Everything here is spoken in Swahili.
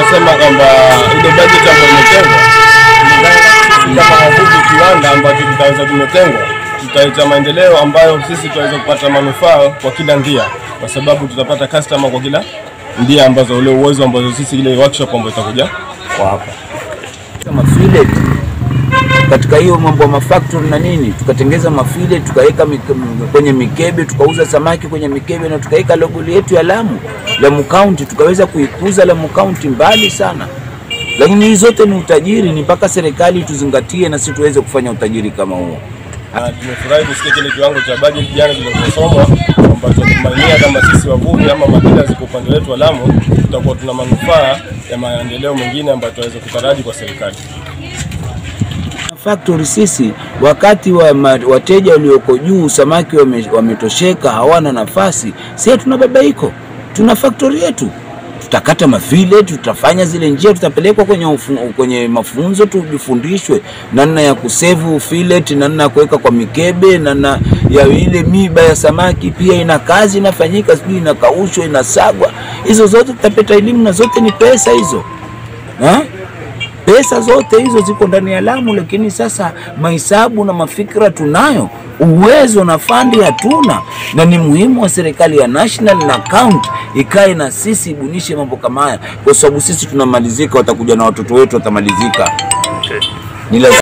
nasema kwamba ile budget ambayo imetengwa sisi kama wavuvi kiwanda ambacho kitaweza kimetengwa tutaleta maendeleo ambayo sisi tutaweza kupata manufaa kwa kila ndia, kwa sababu tutapata customer kwa kila ndia ambazo ule uwezo ambazo sisi ile workshop ambayo itakuja kwa hapa kama fillet katika hiyo mambo ya mafactory na nini, tukatengeza mafile tukaweka mik- m- kwenye mikebe, tukauza samaki kwenye mikebe na tukaweka logo yetu ya Lamu, Lamu County, tukaweza kuikuza Lamu County mbali sana. Lakini hii zote ni utajiri, ni mpaka serikali tuzingatie na sisi tuweze kufanya utajiri kama huo. na tumefurahi kusikia kile kiwango cha budget jana kilichosomwa kwamba tunatumainia kama sisi wavuvi ama madila ziko upande wetu wa Lamu tutakuwa tuna manufaa ya maendeleo mengine ambayo tunaweza kutaraji kwa serikali. factory sisi wakati wa ma, wateja walioko juu samaki wame, wametosheka hawana nafasi, si tuna babaiko, tuna factory yetu, tutakata mafile, tutafanya zile njia, tutapelekwa kwenye, ufu, kwenye mafunzo tujifundishwe namna ya kusevu fillet, namna ya kuweka kwa mikebe, namna ya ile miba ya samaki pia ina kazi inafanyika, sijui inakaushwa, inasagwa, hizo zote tutapata elimu na zote ni pesa hizo ha? pesa zote hizo ziko ndani ya Lamu, lakini sasa mahesabu na mafikira tunayo, uwezo na fandi hatuna, na ni muhimu wa serikali ya national na county ikae na sisi ibunishe mambo kama haya, kwa sababu sisi tunamalizika, watakuja na watoto wetu watamalizika. Ni lazima